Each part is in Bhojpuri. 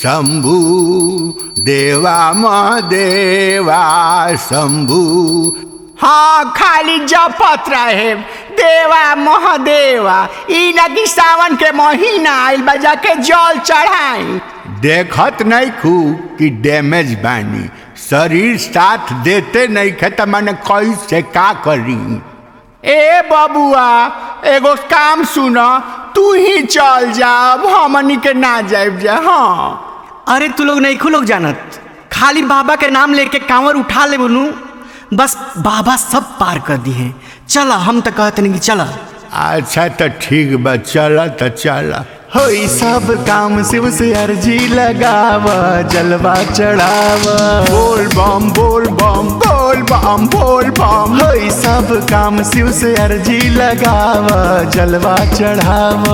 शंभू देवा महादेवा शंभू हाँ खाली जपत रहे देवा महादेवा ई नदी सावन के महीना आइल बा जाके जल चढ़ाई देखत नहीं खू कि डैमेज बानी शरीर साथ देते नहीं खे त मैंने कैसे का करी ए बबुआ एगो काम सुन तू ही चल जा अब हमनी के ना जाब जा हाँ अरे तू लोग नहीं लोग जानत खाली बाबा के नाम लेके कांवर उठा ले बोलू बस बाबा सब पार कर दी है चला हम तो कहते नहीं कि चला अच्छा तो ठीक बा चला तो चला होई सब काम शिव से अर्जी लगाव जलवा चढ़ाव बोल बम बोल बम बोल बम बोल बम होई सब काम शिव से अर्जी लगाव जलवा चढ़ाव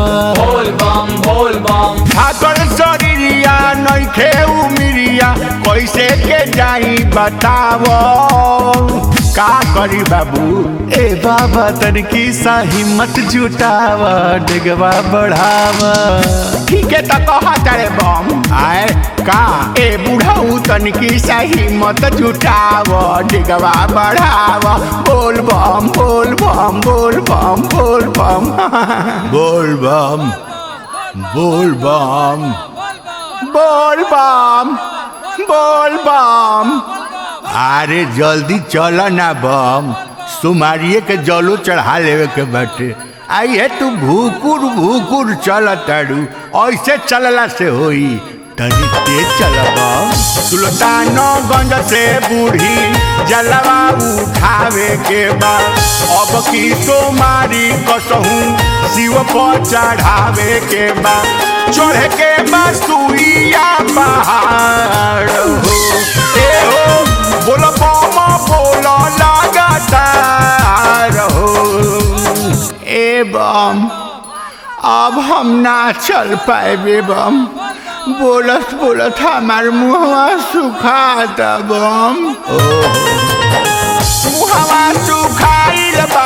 ठाकर शरीरिया नइखे उमिरिया कैसे के जाई बतावो का करी बाबू ए बाबा तनकी सा हिम्मत जुटाव डिगवा बढ़ाव ठीक है तो कहा तारे बम आए का ए बुढ़ऊ तनिकी सही मत जुटाव डिगवा बढ़ाव बोल बम बोल बम बोल बम बोल बम बोल बम बोल बम बोल बम बोल बम अरे जल्दी चल ना बम सुमारिये के जलो चढ़ा लेवे के बाटे आइए तू भूकुर भूकुर चल तारू ऐसे चलला से होई तनी तेज चल बम सुल्तानगंज से बूढ़ी जलवा उठावे के बाद अब की सोमारी कसहूँ शिव पर चढ़ावे के बाद चढ़े के बाद सुइया पहाड़ हो ए हो बोल बम बोल लगातार हो ए बम अब हम ना चल पाएबे बम बोलत बोलत हमार मुहवा सुखाता बम मुहवा सुखाइल बा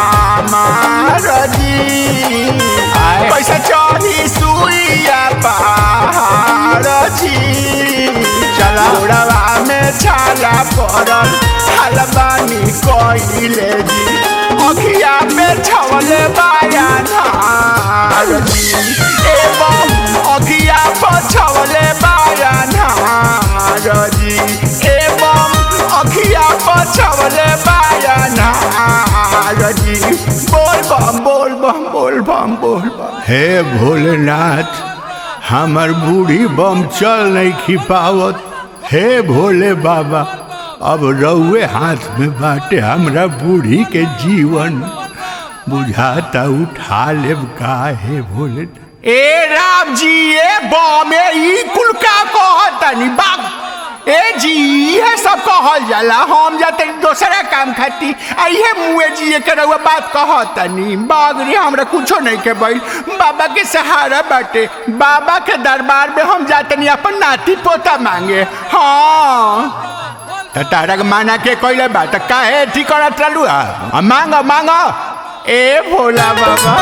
हमार जी पैसा चढ़ी सुइया पहाड़ जी चला उड़वा में छाला पड़ल हलबानी कइले जी अखिया में छवले बाया नार जी एवं अखिया पर छवले बाया नार जी एवं अखिया पर छवले बाया नार जी बोल बम बोल बम बोल बम बोल बम हे भोलेनाथ हमर बूढ़ी बम चल नहीं खिपावत हे भोले बाबा अब रउए हाथ में बाटे हमरा बूढ़ी के जीवन बुझाता उठा लेब का हे भोले ए राम जी ए बमे ई कुल का कहतनी बाप ए जी इहे सब कहल जाला हम जाते दोसरा काम खाती आ इहे मुए जी के रउआ बात कहतनी बागरी हमरा कुछो नहीं के भइल बाबा के सहारा बाटे बाबा के दरबार में हम जातनी अपन नाती पोता मांगे हाँ त तारा के माना के कइले बा त काहे ठीक करत रहलू आ मांग मांग ए भोला बाबा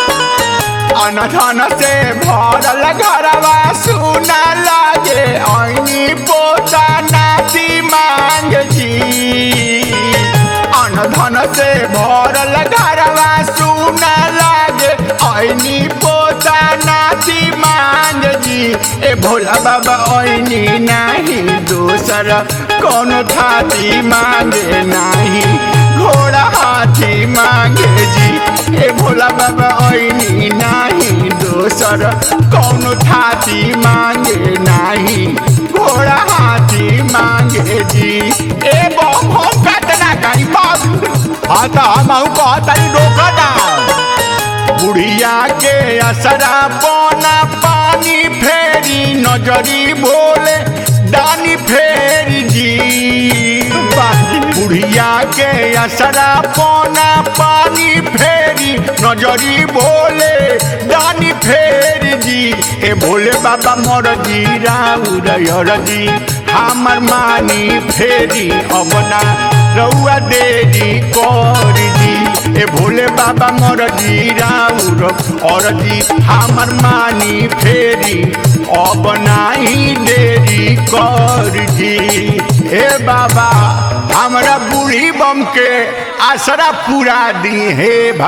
अनधन से भरल घरवा सुना लागे ऐनी पोता नाती मांग जी अनधन से भरल घरवा सुना लागे ऐनी पोता नाती मांग जी ए भोला बाबा ऐनी नाही दोसर कोनो थाती मांगे नाही घोड़ा हाथी मांगे जी ए भोला बाबा ऐनी नाही दोसर कौनो थाती मांगे नाही घोड़ा हाथी मांगे जी ए बम हम काटना कहीं बाप हाँ त हम आऊ कहतनी रोकना बुढ़िया के असरा पौना पानी फेरी नजरी भोले दानी फेरी जी बुढ़िया के असरा पौना पानी फेरी नजरी भोले दानी फेरी जी ए भोले बाबा मोर जी राउर जी हमर मानी फेरी अबना रउआ देरी कर जी ए भोले बाबा मोर जी राउर और जी हमर मानी फेरी अब नाही बाबा हमरा बूढ़ी बम के आसरा पूरा दी हे